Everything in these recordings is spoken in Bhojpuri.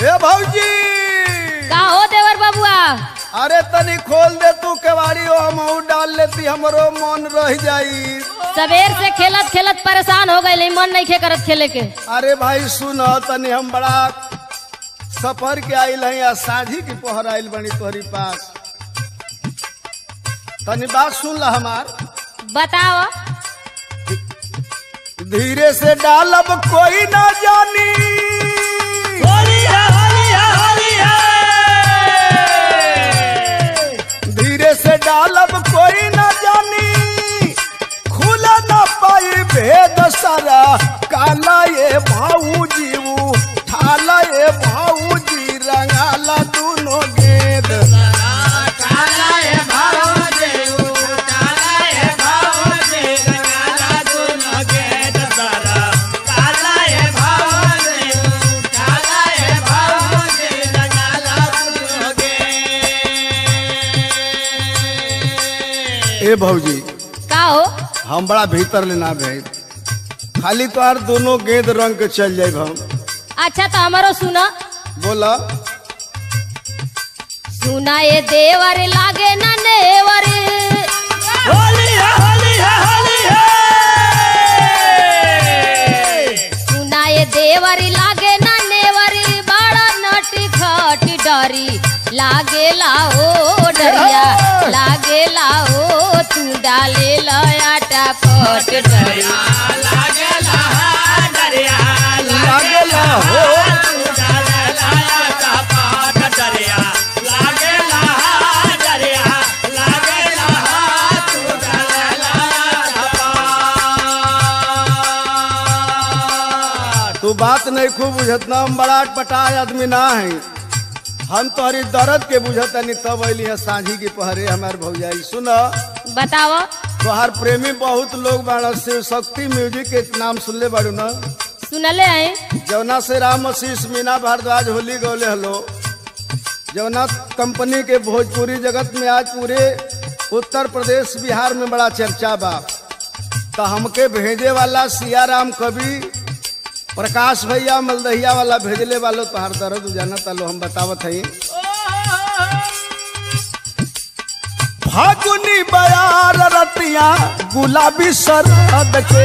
हे भौजी का हो देवर बबुआ अरे तनी खोल दे तू केवाड़ी ओ हमहू डाल लेती हमरो मन रह जाई सवेर से खेलत खेलत परेशान हो गए मन नहीं खे करत खेले के अरे भाई सुन तनी हम बड़ा सफर के आइल हैं या साझी की पहर आइल बनी तोहरी पास तनी बात सुन ला हमार बताओ धीरे से डालब कोई ना जानी धीरे से डालब कोई ना जानी खुला ना पाई भेद सारा काला ये भाऊ जीवू ठाला ये भाऊ जी रंगाला दोनों गेद ए भौजी का हो हम बड़ा भीतर लेना भेज खाली तोहार दोनों गेंद रंग के चल जाए हम अच्छा तो हमारो सुना बोला सुना ये देवर लागे ना नेवर सुना ये देवर लागे ना नेवर बड़ा नटी खटी डरी लागे लाओ डरिया लागे लाओ तू डाले लयाटा पट डरिया लागेला हो तू बात नहीं खूब बुझत ना हम बड़ा पटाए आदमी ना है हम तोहरी दर्द के बुझत नहीं तब अली है साझी की पहरे हमार भौजाई सुन बताओ तोहार प्रेमी बहुत लोग बाड़ा शिव शक्ति म्यूजिक के नाम सुनले बाड़ू ना सुनले हैं जौना से राम आशीष मीना भारद्वाज होली गौले हलो जौना कंपनी के भोजपुरी जगत में आज पूरे उत्तर प्रदेश बिहार में बड़ा चर्चा बा तो हमके भेजे वाला सियाराम कवि प्रकाश भैया मलदहिया वाला भेजले वालो तोहार दर्द जाना तालो हम बतावत हई फागुनी बयार रतिया गुलाबी सरद के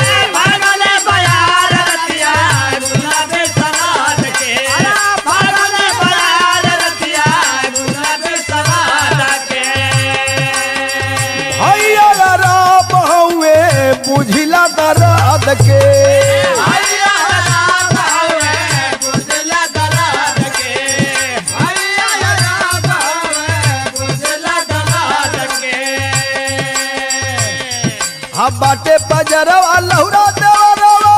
भैया राम हउए बुझिला दर्द के हम बाटे बजरवा लहुरा देवरवा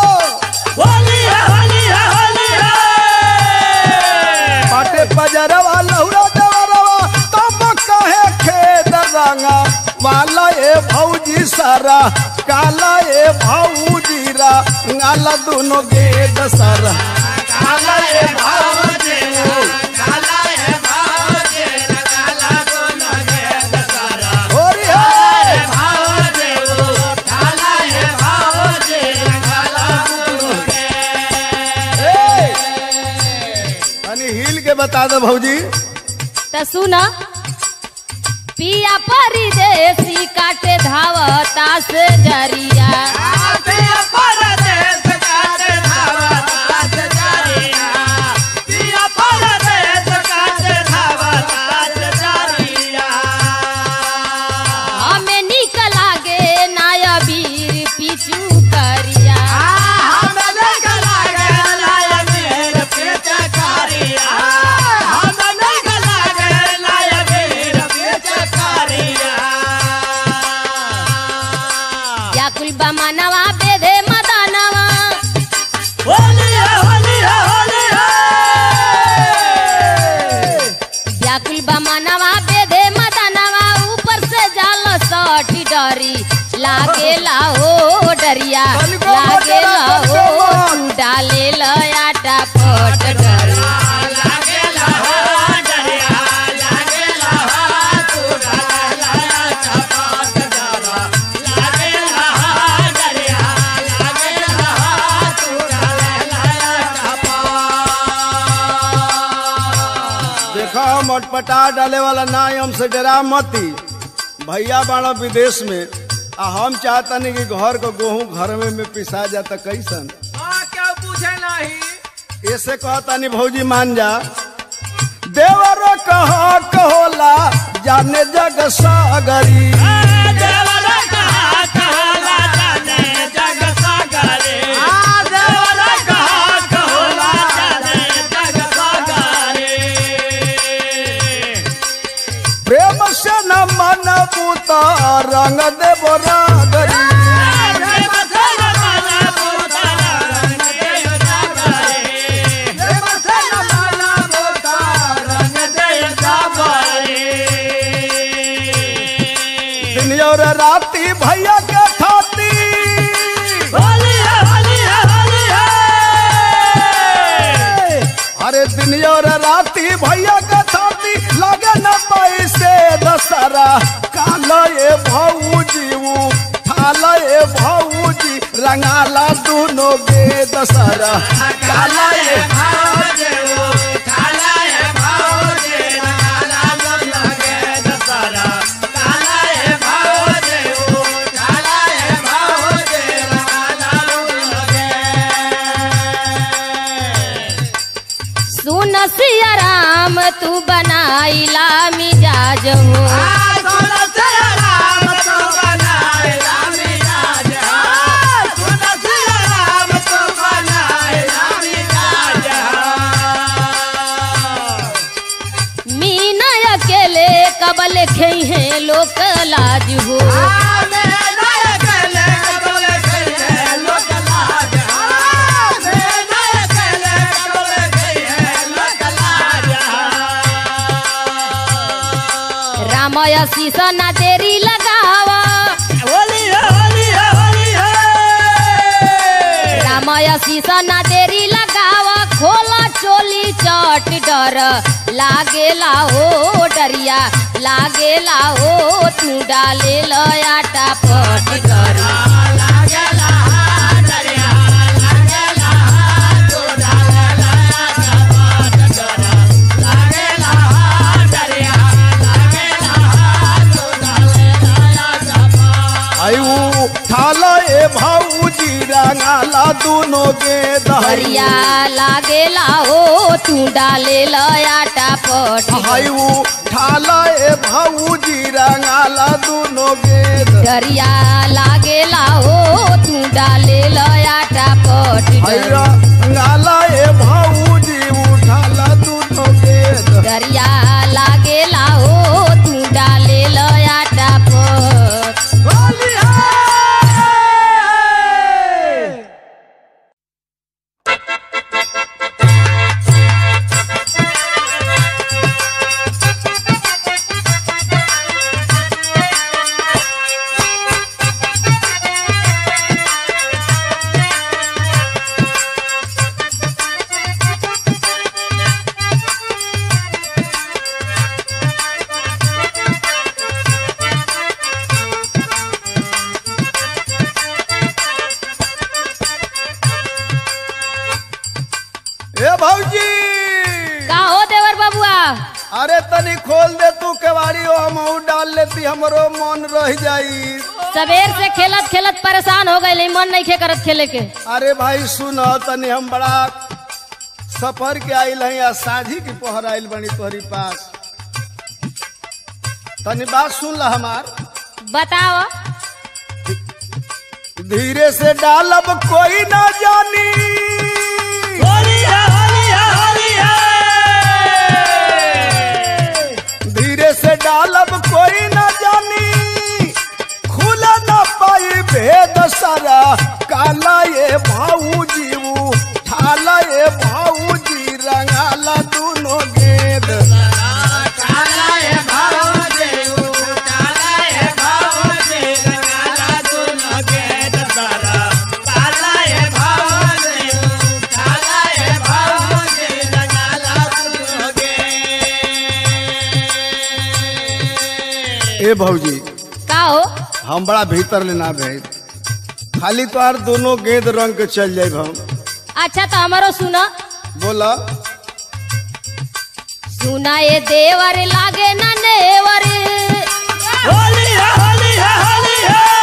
बाटे बजरवा लहुरा देवरवा तब कहे खेद रंगा वाला ए भौजी सारा काला ए भौजी रा गाला दोनों गेद सारा काला ए भौजी होरी है तनी हिल के बता दो भौजी तो सुना पिया परिदेसी काटे धावता से जरिया हमें निक लागे नाया वीर पिचू करिया या कुल बमनवा बेधे मदनवा या कुल बमनवा बेधे मदनवा ऊपर से जाल सटी डरी लागे लाओ डरिया लागे लाओ तू डाले लयाटा पट डरी देखो मटपटा डाले वाला ना हमसे डरा मती भैया बाड़ा विदेश में आ हम चाहतनी कि घर को गेहूं घर में, में पिसा जाता कैसन हाँ क्या पूछे नहीं ऐसे कहतानी भौजी मान जा देवर कहा कहोला जाने जग सागरी प्रेम से न मन बूता रंग देव रागरी दिन और राती भैया के खाती अरे दिन और राती भैया के खाती लगे न पैसे दशहरा काला ये भौजी ऊ थाला ये भौजी रंगाला दोनों गे दशहरा काला ये सुन सिया राम तू बनाइला मिजाज हो मीना अकेले कबल खई है लोक लाज हो रामय शीश ना देरी लगावा रामय शीश ना देरी लगावा खोला चोली चट डर लागेला हो डरिया लागेला हो तू डाले आटा पट डर आयु थाला ए भौजी रंगाला दोनों गे हरिया दहरिया लागेला हो तू डाले आटा पट डर। आयु थाला ए भौजी रंगाला दोनों गे डरिया लागेला हो तू डाले आटा पट डर। हैरा रंगाला ए भौजी उठाला दोनों गे डरिया लागेला हो तू डाले आटा पट ए भौजी का हो देवर बबुआ अरे तनी खोल दे तू केवाड़ी हो हम डाल लेती हमरो मन रह जाई सबेर से खेलत खेलत परेशान हो गए मन नहीं खे करत खेले के अरे भाई सुन तनी हम बड़ा सफर के आइल हैं या साझी की पहर आइल बनी तोहरी पास तनी बात सुन ला हमार बताओ धीरे से डालब कोई ना जानी धीरे से डालब कोई ना जानी खुला ना पाई भेद सारा काला ये भाऊजी ऊ ठाला ये भाऊजी रंगाला दोनों गेद ए भौजी का हो हम बड़ा भीतर लेना भेज खाली तोहार दोनों गेंद रंग के चल जाए हम अच्छा तो हमारो सुना बोला सुना ये देवर लागे ना नेवर होली है होली है होली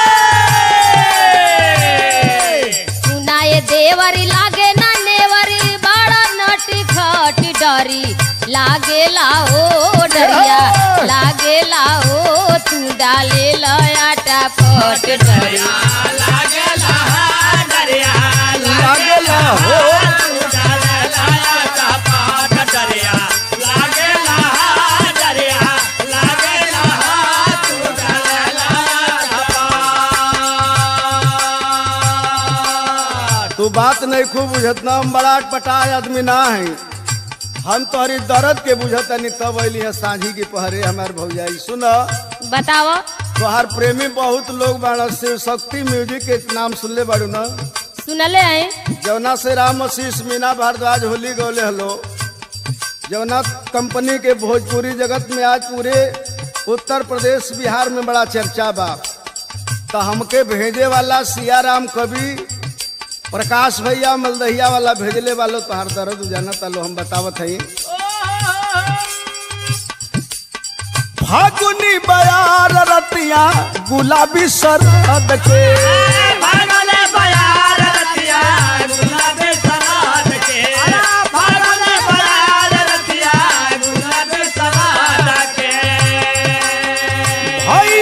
है सुना ये देवर लागे ना नेवर बड़ा नटी खटी डरी लागे लाओ डरिया लागे लाओ तू डाले लयाटा पट डरी लागेला डरिया लागेला हो लाया चापा डरिया लागेला डरिया लागेला तू लाया चापा तू बात नहीं खूब बुझत ना हम बड़ा पटाय आदमी ना है हम तोहरी दर्द के बुझतनी तब अली है सांझी के पहरे हमार भौजाई सुन बताओ तोहार प्रेमी बहुत लोग बाड़ा शिव शक्ति म्यूजिक के नाम सुनले बाड़ू ना सुनले हैं जौना से राम आशीष मीना भारद्वाज होली गौले हलो जौना कंपनी के भोजपुरी जगत में आज पूरे उत्तर प्रदेश बिहार में बड़ा चर्चा बा तो हमके भेजे वाला सियाराम कवि प्रकाश भैया मलदहिया वाला भेजले वालो तोहार दर्द जाना तालो हम बतावत हई फागुनी बयार रतिया गुलाबी सरद के भागले बयार रतिया गुलाबी सराद के भागले बयार रतिया गुलाबी सराद के भई